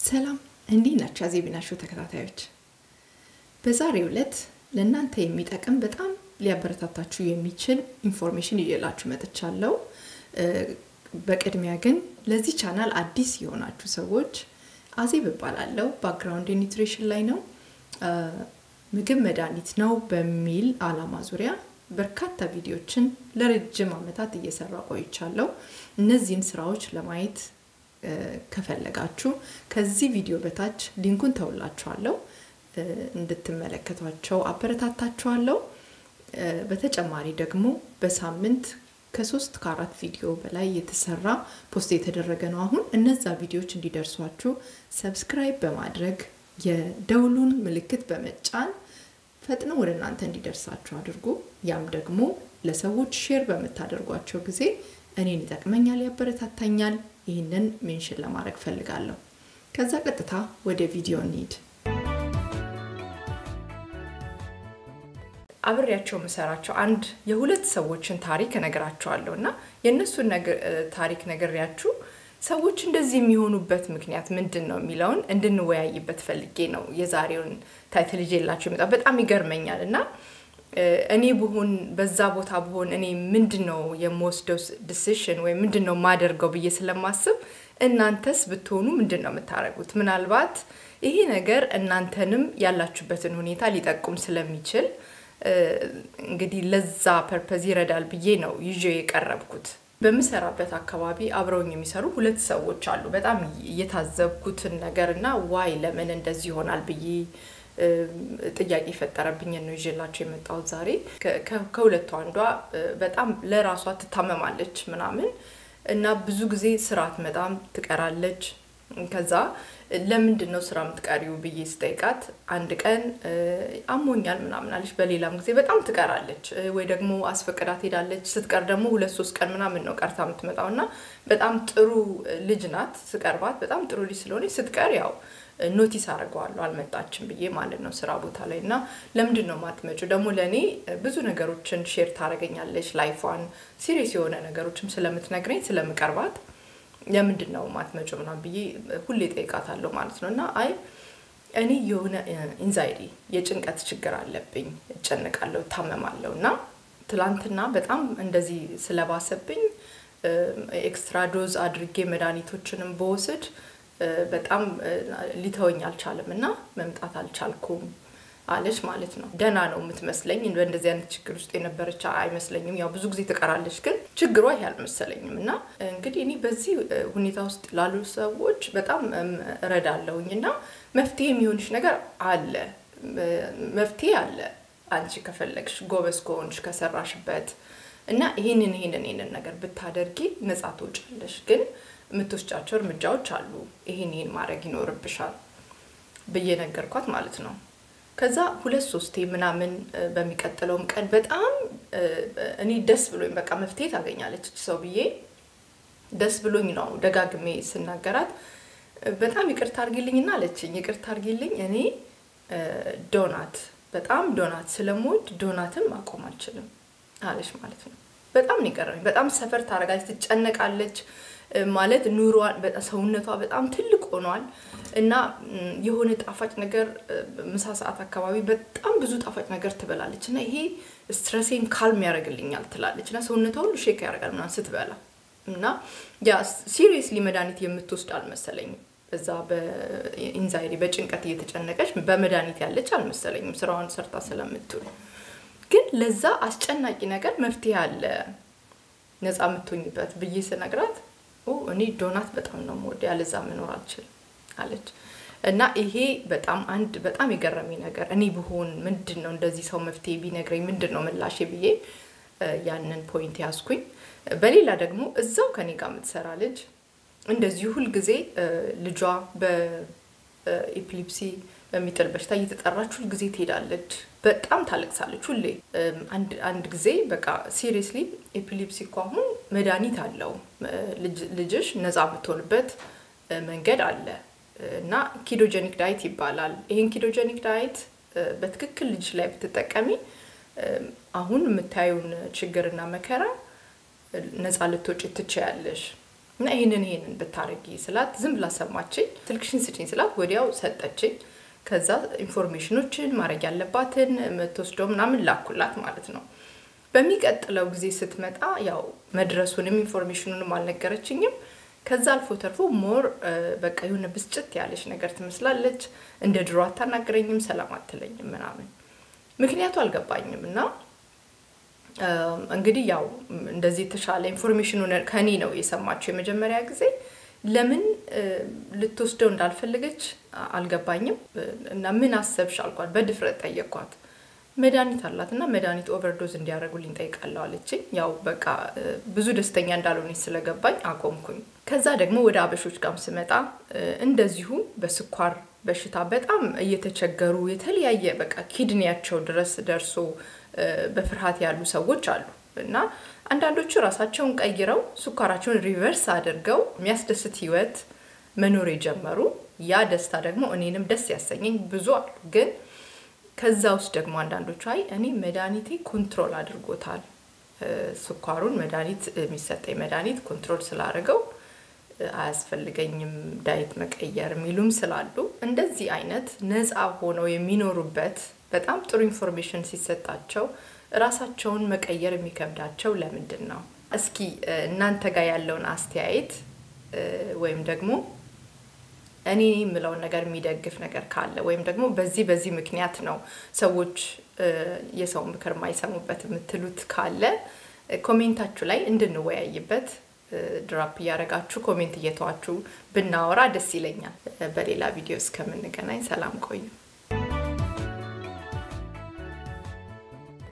ሰላም እንዲህ ናቸው አዜቢናሾ ተከታታዮች። በዛሬው ዕለት ለእናንተ የሚጠቅም በጣም ሊያበረታታችሁ የሚችል ኢንፎርሜሽን ይዤላችሁ መጥቻለሁ። በቅድሚያ ግን ለዚህ ቻናል አዲስ የሆናችሁ ሰዎች አዜብ እባላለሁ። ባክግራውንድ ኒውትሪሽን ላይ ነው። ምግብ መድኃኒት ነው በሚል አላማ ዙሪያ በርካታ ቪዲዮችን ለረጅም ዓመታት እየሰራ ቆይቻለሁ። እነዚህን ስራዎች ለማየት ከፈለጋችሁ ከዚህ ቪዲዮ በታች ሊንኩን ተውላችኋለሁ እንድትመለከቷቸው አበረታታችኋለሁ። በተጨማሪ ደግሞ በሳምንት ከሶስት ከአራት ቪዲዮ በላይ የተሰራ ፖስት የተደረገ ነው። አሁን እነዛ ቪዲዮዎች እንዲደርሷችሁ ሰብስክራይብ በማድረግ የደውሉን ምልክት በመጫን ፈጥነው ወደ እናንተ እንዲደርሳችሁ አድርጉ። ያም ደግሞ ለሰዎች ሼር በምታደርጓቸው ጊዜ እኔን ይጠቅመኛል፣ ያበረታታኛል። ይህንን ሜንሽን ለማድረግ ፈልጋለሁ። ከዛ ቀጥታ ወደ ቪዲዮ እንሂድ። አብሬያቸው የምሰራቸው አንድ የሁለት ሰዎችን ታሪክ እነግራቸዋለሁ እና የእነሱን ታሪክ ነግሬያችሁ ሰዎች እንደዚህ የሚሆኑበት ምክንያት ምንድን ነው የሚለውን እንድንወያይበት ፈልጌ ነው የዛሬውን ታይትል ይዤላችሁ የመጣው። በጣም ይገርመኛል እና እኔ ብሆን በዛ ቦታ ብሆን እኔ ምንድን ነው የምወስደው ዲሲሽን ወይም ምንድን ነው የማደርገው ብዬ ስለማስብ እናንተስ ብትሆኑ ምንድን ነው የምታደርጉት? ምናልባት ይሄ ነገር እናንተንም ያላችሁበትን ሁኔታ ሊጠቁም ስለሚችል እንግዲህ ለዛ ፐርፐዝ ይረዳል ብዬ ነው ይዤ የቀረብኩት። በምሰራበት አካባቢ አብረውኝ የሚሰሩ ሁለት ሰዎች አሉ። በጣም እየታዘብኩትን ነገር እና ዋይ ለምን እንደዚህ ይሆናል ብዬ ጥያቄ የፈጠረብኝን ነው ይዤላቸው የመጣሁት ዛሬ። ከሁለቱ አንዷ በጣም ለራሷ ትታመማለች ምናምን እና ብዙ ጊዜ ስራ አትመጣም፣ ትቀራለች። ከዛ ለምንድን ነው ስራ የምትቀሪው ብዬ ስጠይቃት አንድ ቀን አሞኛል ምናምን አለች። በሌላም ጊዜ በጣም ትቀራለች፣ ወይ ደግሞ አስፈቅዳት ሄዳለች። ስትቀር ደግሞ ሁለት ሶስት ቀን ምናምን ነው ቀርታ የምትመጣው እና በጣም ጥሩ ልጅ ናት። ስቀርባት በጣም ጥሩ ልጅ ስለሆነች ስትቀር ያው ኖቲስ አድርገዋለሁ አልመጣችም ብዬ ማለት ነው ስራ ቦታ ላይ እና ለምንድን ነው ማትመጪው? ደግሞ ለእኔ ብዙ ነገሮችን ሼር ታደርገኛለች ላይፏን ሲሪየስ የሆነ ነገሮችም ስለምትነግረኝ ስለምቀርባት ለምንድን ነው ማትመጪው ምናምን ብዬ ሁሌ ጠይቃታለሁ ማለት ነው እና አይ እኔ የሆነ ኢንዛይዲ የጭንቀት ችግር አለብኝ፣ እጨንቃለሁ፣ እታመማለሁ እና ትላንትና በጣም እንደዚህ ስለባሰብኝ ኤክስትራ ዶዝ አድርጌ መድኃኒቶችንም በወስድ በጣም ሊተወኝ አልቻለም እና መምጣት አልቻልኩም አለች ማለት ነው። ደህና ነው የምትመስለኝ። በእንደዚህ አይነት ችግር ውስጥ የነበረች አይመስለኝም። ያው ብዙ ጊዜ ትቀራለች፣ ግን ችግሯ ይሄ አልመሰለኝም። እና እንግዲህ እኔ በዚህ ሁኔታ ውስጥ ላሉ ሰዎች በጣም እረዳለሁኝ እና መፍትሄ የሚሆንሽ ነገር አለ፣ መፍትሄ አለ። አንቺ ከፈለግሽ ጎበዝ ከሆንሽ ከሰራሽበት እና ይህንን ይህንን ይህንን ነገር ብታደርጊ ነጻ ትወጫለሽ ግን የምትወስጫቸው እርምጃዎች አሉ። ይሄን ይሄን ማድረግ ይኖርብሻል ብዬ ነገርኳት ማለት ነው። ከዛ ሁለት ሶስቴ ምናምን በሚቀጥለውም ቀን በጣም እኔ ደስ ብሎኝ በቃ መፍትሄ ታገኛለች ሰው ብዬ ደስ ብሎኝ ነው ደጋግሜ ስናገራት በጣም ይቅርታ አርጊልኝና አለችኝ። ይቅርታ አርጊልኝ እኔ ዶናት በጣም ዶናት ስለምወድ ዶናትን ማቆም አልችልም አለች ማለት ነው። በጣም ነው የቀረበኝ። በጣም ሰፈር ታደርጋለች፣ ትጨነቃለች ማለት ኑሯን ሰውነቷ በጣም ትልቅ ሆኗል እና የሆነ ጣፋጭ ነገር ምሳ ሰዓት አካባቢ በጣም ብዙ ጣፋጭ ነገር ትበላለች እና ይሄ ስትረሴን ካልም ያደርግልኛል ትላለች እና ሰውነቷ ሁሉ ሼክ ያደርጋል ምናምን ስትበላ እና ያ ሲሪየስሊ መድኃኒት የምትወስድ አልመሰለኝም። በዛ በኢንዛይዲ በጭንቀት እየተጨነቀች በመድኃኒት ያለች አልመሰለኝም ስራዋን ሰርታ ስለምትውል። ግን ለዛ አስጨናቂ ነገር መፍትሄ አለ ነፃ የምትሆኝበት ብዬ ስነግራት እኔ ዶናት በጣም ነው የምወደው ያለዛ መኖር አልችልም አለች። እና ይሄ በጣም አንድ በጣም የገረመኝ ነገር እኔ ብሆን ምንድን ነው እንደዚህ ሰው መፍትሄ ቢነግረኝ ምንድን ነው ምላሼ ብዬ ያንን ፖይንት ያዝኩኝ። በሌላ ደግሞ እዛው ከኔ ጋር የምትሰራ ልጅ እንደዚሁ ሁልጊዜ ልጇ በኤፒሊፕሲ በሚጥል በሽታ እየተጠራች ሁልጊዜ ትሄዳለች። በጣም ታለቅሳለች ሁሌ። አንድ ጊዜ በቃ ሲሪየስሊ ኤፒሊፕሲ እኮ አሁን መድኃኒት አለው ልጅሽ ነፃ ብትሆንበት መንገድ አለ እና ኪዶጀኒክ ዳይት ይባላል። ይህን ኪዶጀኒክ ዳይት በትክክል ልጅ ላይ ብትጠቀሚ አሁን የምታዩን ችግርና መከራ ነፃ ልትወጪ ትችያለሽ እና ይህንን ይህንን ብታረጊ ስላት ዝም ብላ ሰማችኝ። ስልክሽን ስጭኝ ስላት ወዲያው ሰጠችኝ። ከዛ ኢንፎርሜሽኖችን ማድረግ ያለባትን የምትወስደው ምናምን ላኩላት ማለት ነው። በሚቀጥለው ጊዜ ስትመጣ ያው መድረሱንም ኢንፎርሜሽኑንም አልነገረችኝም። ከዛ አልፎ ተርፎ ሞር በቃ የሆነ ብስጭት ያለች ነገር ትመስላለች። እንደ ድሮ አታናግረኝም፣ ሰላም አትለኝም ምናምን ምክንያቱ አልገባኝም እና እንግዲህ ያው እንደዚህ የተሻለ ኢንፎርሜሽኑ ከኔ ነው የሰማችው የመጀመሪያ ጊዜ። ለምን ልትወስደው እንዳልፈለገች አልገባኝም። እና ምን አሰብሽ አልኳት። በድፍረት ጠየኳት። መድኃኒት አላት እና መድኃኒት ኦቨርዶዝ እንዲያደርጉልኝ ጠይቃለሁ አለችኝ። ያው በቃ ብዙ ደስተኛ እንዳልሆነች ስለገባኝ አቆምኩኝ። ከዛ ደግሞ ወደ አበሾች ጋርም ስመጣ እንደዚሁ በስኳር በሽታ በጣም እየተቸገሩ የተለያየ በቃ ኪድኒያቸው ድረስ ደርሶ በፍርሃት ያሉ ሰዎች አሉ እና አንዳንዶቹ ራሳቸውን ቀይረው ስኳራቸውን ሪቨርስ አድርገው የሚያስደስት ህይወት መኖር የጀመሩ ያ ደስታ ደግሞ እኔንም ደስ ያሰኘኝ ብዙ አሉ። ግን ከዛ ውስጥ ደግሞ አንዳንዶቹ አይ እኔ መድኃኒቴ ኮንትሮል አድርጎታል፣ ስኳሩን መድኃኒት የሚሰጠኝ መድኃኒት ኮንትሮል ስላደረገው አያስፈልገኝም ዳይት መቀየር የሚሉም ስላሉ እንደዚህ አይነት ነፃ ሆነው የሚኖሩበት በጣም ጥሩ ኢንፎርሜሽን ሲሰጣቸው ራሳቸውን መቀየር የሚከብዳቸው ለምንድን ነው? እስኪ እናንተ ጋር ያለውን አስተያየት ወይም ደግሞ እኔ የምለውን ነገር የሚደግፍ ነገር ካለ ወይም ደግሞ በዚህ በዚህ ምክንያት ነው ሰዎች የሰው ምክር የማይሰሙበት የምትሉት ካለ ኮሜንታችሁ ላይ እንድንወያይበት ድራፕ እያደረጋችሁ ኮሜንት እየተዋችሁ ብናወራ ደስ ይለኛል። በሌላ ቪዲዮ እስከምንገናኝ ሰላም ቆዩ።